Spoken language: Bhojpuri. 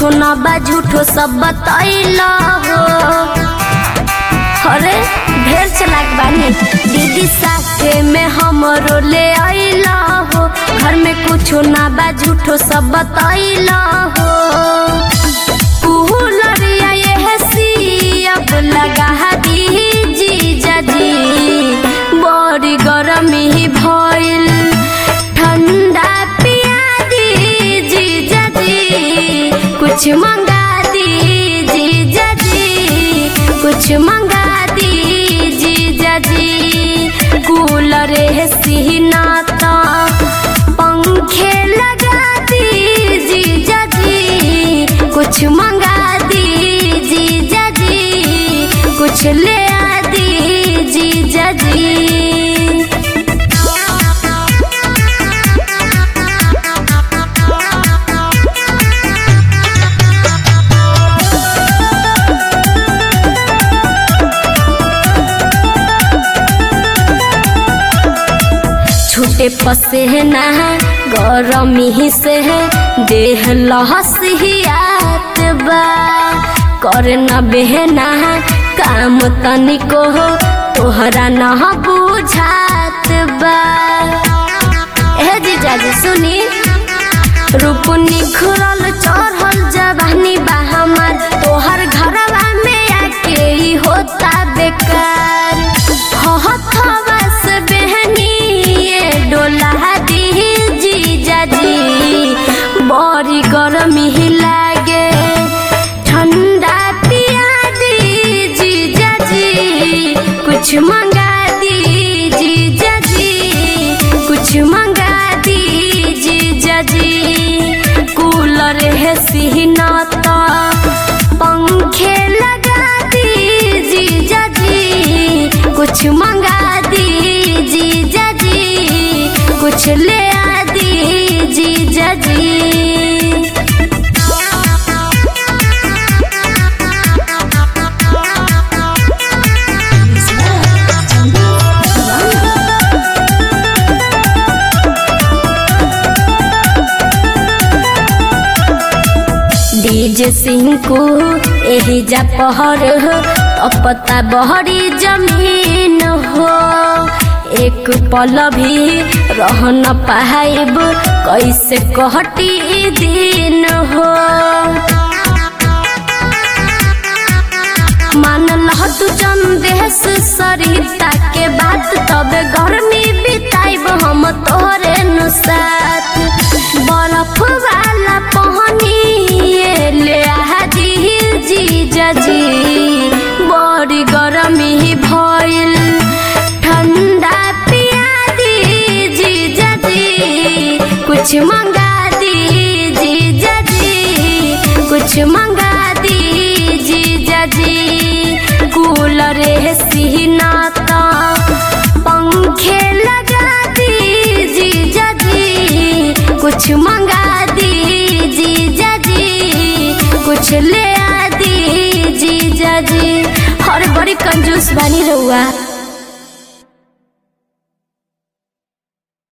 कुछो न बा झूठो सब बतैला हो अरे ढेर चलाक बानी दीदी साथे में हमरो ले आइला हो घर में कुछो ना बा झूठो सब बतैला हो कूलरिया ये सी अब लगा दी जीजा जी बड़ी गरमी भइल ठंडा पिया दी जीजा जी कुछ मंगा दी जीजा जी कुछ मंगा दी जीजा जी कूलर सीना तो पंखे लगा दी जीजा जी कुछ मंगा दी जीजा जी कुछ ले आ दी जीजा जी छूटे पसे है ना गरमी से है देह लहसियात बा करे न बेहना काम तनिको हो तोहरा न बुझात बा ए जीजा जी सुनी रूप निखरल चढ़ल जवानी बा हमार तोहर घरवा में आके ही होता बेकार हथवा से बहनी ये डोला दी जीजा जी बड़ी गर्मी ही लागे ठंडा पिया दी जीजा जी कुछ मंगा दी जीजा जी कुछ मंगा दी जीजा जी कूलर है सीना तो पंखे लगा दी जीजा जी कुछ मंगा दी जीजा जी कुछ ले आ दी जीजा जी डीजे सिंह को एही जा पहर अपता बहरी जमीन हो एक पल भी रह न पाइब कैसे कहटी दिन हो मान लह तू चंदेश सरिता के बात तबे गर्मी बिताइब हम तोरे नु साथ बर्फ वाला पहनी ये ले आ दी जीजा जी बड़ी गर्मी भइल ठंडा पिया दी जीजा जी कुछ मंगा दी जीजा जी कुछ मंगा दी जीजा जी कूलर सीना तो पंखे लगा दी जीजा जी कुछ मंगा दी जीजा जी कुछ ले आ दी जीजा जी हर बड़ी कंजूस बनी रहुआ